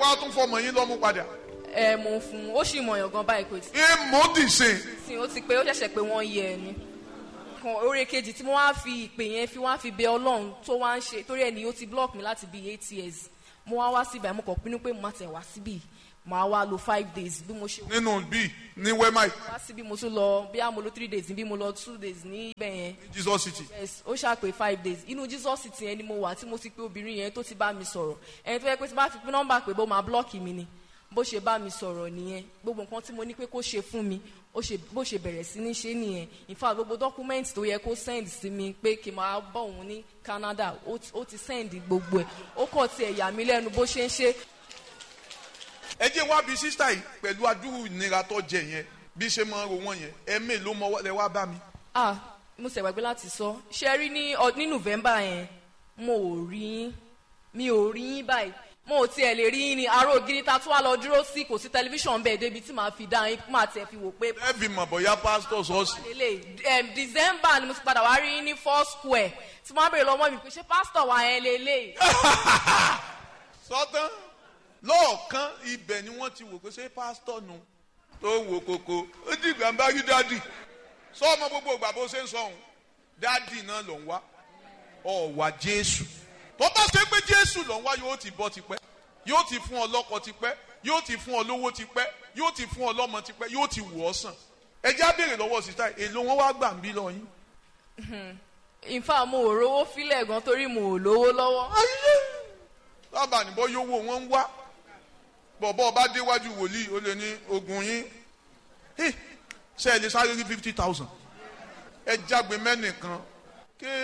wá tún fọmọ yín lọ́mú padà. ẹ mo fún un ó sì mọ̀yàn gan báyìí kò tí èèmọ̀ dìsìn. sí ó ti pé ó ṣẹ̀ṣẹ̀ pé wọ́n yẹ ẹ ni kan orí kejì tí mo wá fi ìpè yẹn fi wá fi bẹ ọlọ́run tó wá ń ṣe torí ẹni ó ti block mi láti bíi eight years mo wá wá síbẹ̀ mo kàn pinnu pé mo máa tẹ̀ wá síbì màá wá lo five days bí mo ṣe nínú bíi ní wẹ́máì wá síbí mo tún lọ bí a mo lo three days bí mo lọ two days ní ibẹ̀ yẹn jesus city. yes ó ṣàpè five days inú jesus ti yẹn ni mo wà tí mo ti pé obìnrin yẹn tó ti bá mi sọ̀rọ̀ ẹni tó yẹ pé tí bá fi pín nọ́mbà pé bó máa blọ́ọ̀kì mi ni bó ṣe bá mi sọ̀rọ̀ nìyẹn gbogbo nǹkan tí mo ní pé kó ṣe fún mi ó ṣe bó ṣe bẹ̀rẹ̀ sí ní ṣe nìyẹn in fact gbogbo document tó yẹ kó send sí mi pé kí n máa bọ̀ òun ní canada ó ti- ó ti send gbogbo ẹ̀ ó kàn tiẹ̀ yà mí lẹ́nu bó ṣe ń ṣe ẹ jẹ́ wá bí sísá yìí pẹ̀lú adúrú ìnira tó jẹ yẹn bí ṣe máa ń ro wọ́n yẹn ẹ mélòó mọ́ lẹ wá bá mi. ah mo ṣe gbàgbé láti sọ ṣe rí ní ọ- ní november yẹn mo ò rí yín mi ò rí yín báyìí mo ò tiẹ̀ lè rí yín ni aró ògiri ta tún wá lọ dúró sí kò sí tẹlifíṣàn bẹ́ẹ̀ débi tí màá fi dá yín máa tẹ̀ fi wò pé ẹ fi mọ̀ bóyá pásítọ̀ sọ́ọ̀sì. lélẹ̀ um, december ni mo ti padà wá rí yín ní four square tí wọ́n á bèrè lọ́wọ́ mi pé ṣé pásítọ̀ wa yẹn lélẹ̀ sọ́tán lọ́ọ̀kan ibẹ̀ ni wọ́n ti wò pé ṣé pásítọ̀ nu tó wò kókó ó dìgbà ń bá rí dádì sọ ọmọ gbogbo ìgbà bó ṣe ń sọ òun dádì náà ló ń wá ọ̀wà jésù tó bá ṣe pé jésù ló ń wá yóò ti bọ́ tipẹ́ yóò ti fún ọ lọ́kọ tipẹ́ yóò ti fún ọ lówó tipẹ́ yóò ti fún ọ lọ́mọ tipẹ́ yóò ti wù ọ́ sàn ẹ já béèrè lọ́wọ́ sísá èlò wọn wá gbà ń bí lọ yín. in fact mo ò rówó fílẹ̀ gan torí mo ò lówó lọ́wọ́ lábàá níbọ̀ yóò wò wọ́n ń wá bọ̀bọ̀ ọba déwájú wòlíì ó lè ní ogun yín Hey, ṣe ẹ lè sáré rí fifty thousand ẹ jágbe mẹ́nìkan